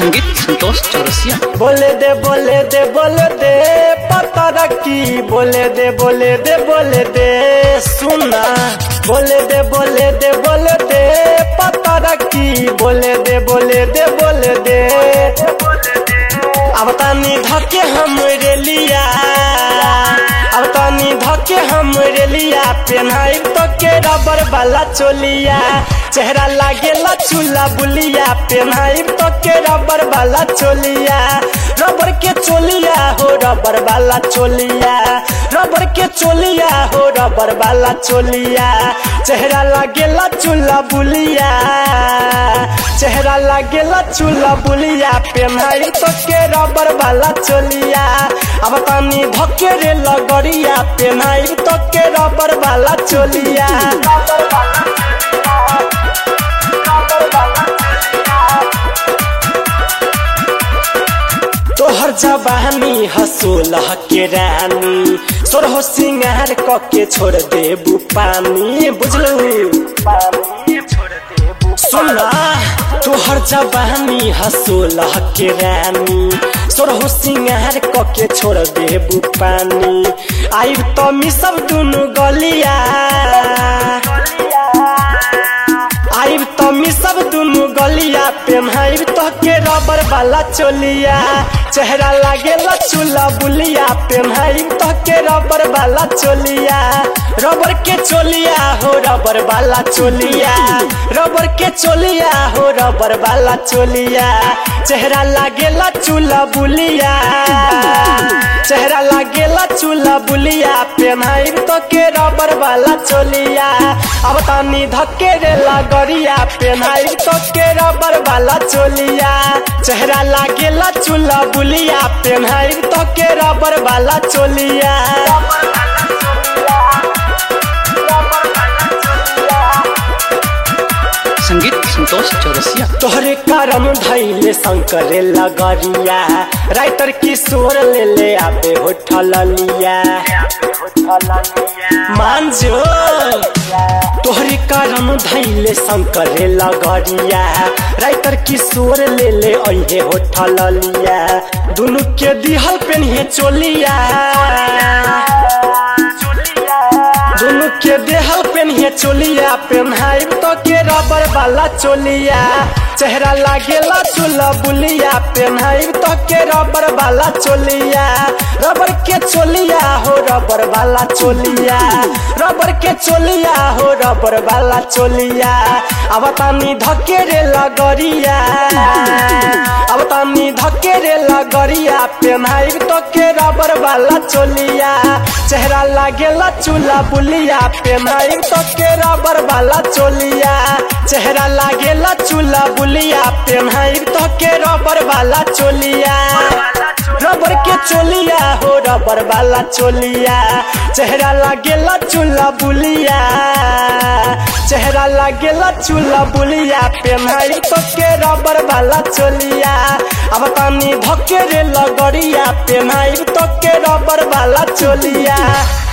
संगीत संतोष चौरसिया बोले दे बोले दे बोले दे पता रखी बोले दे बोले दे बोले दे सुना बोले दे बोले दे बोले दे पता रखी बोले दे बोले दे बोले दे अब तानी धके हम रेलिया अब तानी धके हम रेलिया पेन्हाई तो के रबर वाला चोलिया चेहरा लागेला चूल्हा बुलिया पेन्हाई तो के रबर वाला चोलिया रबर के चोलिया हो रबर वाला चोलिया रबर के चोलिया हो रबर वाला चोलिया चेहरा लागेला चूल्हा बुलिया चेहरा लागेला चूल्हा बुलिया पेन्हाई तो के रबर वाला चोलिया अब तानी धके रे लगरिया पेन्हाई तो के रबर वाला चोलिया तोहर जवानी हसोलह के रानी सोरहो सिंगार क के छोड़ देबू पानी बुझलू सुना तोहर जवानी हसोलह के रानी सोरहो सिंगार क के छोड़ देबू पानी आइब तो मिसब दुनु गलिया आइब तो मिसब दुनु गलिया पेन्हाइब तो के रबर वाला चोलिया चेहरा लागेला चूल्हा बुलिया पेन्हाइब तो के रबर वाला चोलिया रबर के चोलिया हो रबर वाला चोलिया रबर के चोलिया हो रबर वाला चोलिया चेहरा लागेला चूल्हा बुलिया चेहरा लागेला चूल्हा बुलिया पेन्हाइब तो के रबर वाला चोलिया अब तानी धक्के रे लगरिया पेन्हाइब तो के रबर वाला चोलिया चेहरा लागेला चूल्हा बुलिया पेन्हाइब तो के रबर वाला चोलिया संगीत संतोष चौरसिया तोहरे करम धैले शंकर लगरिया राइटर किशोर ले ले आबे होठल लिया मान जो तोहरे करम धैले शंकर लगरिया राइटर किशोर ले ले अहे होठल लिया दुनु के दिहल पेन्हे चोलिया दुनु के देहल पेन्हे चोलिया पेन्हाइब तो के रबर वाला चोलिया चेहरा लागेला चूल्हा बुलिया पेन्हाइब तो के रबर वाला चोलिया रबर के चोलिया हो रबर वाला चोलिया रबर के चोलिया हो रबर वाला चोलिया अब तानी धके रे लगरिया अब तानी धके रे लगरिया पेन्हाइब तो के रबर वाला चोलिया चेहरा लागेला चूल्हा बुलिया पेन्हाइब तो के रबर वाला चोलिया चेहरा लागेला चूल्हा बुलिया पेन्हाइब तो के रबर वाला चोलिया रबर के चोलिया हो रबर वाला चोलिया चेहरा लागेला चूल्हा बुलिया चेहरा लागेला चूल्हा बुलिया पेन्हाइब तो के रबर वाला चोलिया अब तानी धके रे लगरिया पेन्हाइब तो के रबर वाला चोलिया